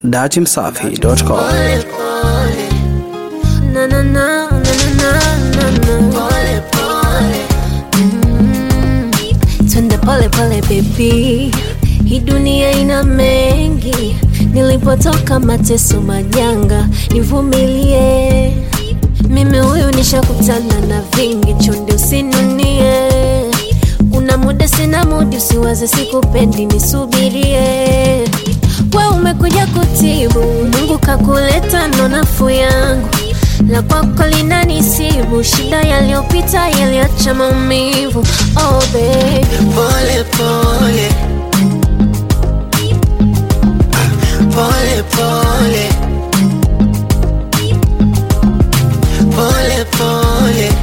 datimsafi.com. Pole pole. Na na na na na na na. Pole pole. Mm. Twende pole pole baby. Hii dunia ina mengi. Nilipotoka mateso majanga, nivumilie. Mimi huyu nishakutana na vingi, chonde usinunie. Kuna muda sina mudi, usiwaze sikupendi, nisubirie. We umekuja kutibu, Mungu kakuleta ndo nafuu yangu. La kwako linanisibu, shida yaliyopita yaliacha maumivu. Oh baby, Pole pole Pole pole Pole pole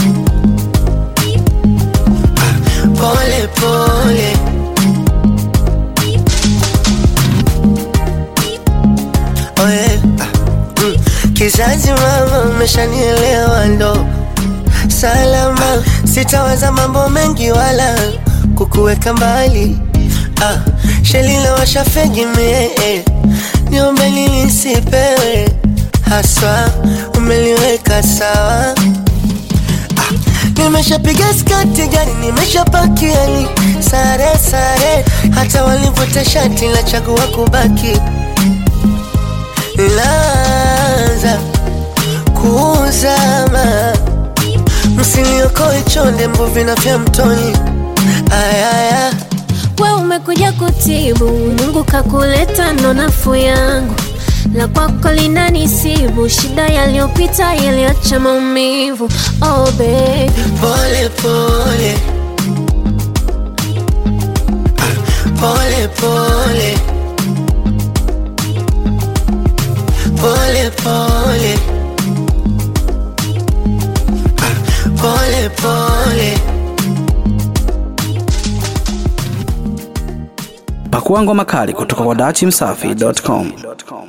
Pole pole Oh yeah. Mm. Kizazi mama umeshanielewa ndo salama, sitawaza mambo mengi wala kukuweka mbali. Ah, shelila washafegi mie eh. niombe nini nisipewe haswa, umeliweka sawa Nimeshapiga skati gani, nimeshapakia ni sare sare, hata walivuta shati la chagua kubaki. Laanza kuzama, msiniokoe chonde, mbuvi na vya mtoni. Ayaya, we umekuja kutibu, Mungu kakuleta ndo nafuu yangu. La kwako linanisibu, shida yaliyopita yaliacha maumivu. Oh baby, pole pole pole pole pole pole pole pole Pakua ngoma kali kutoka kwa datimsafi.com.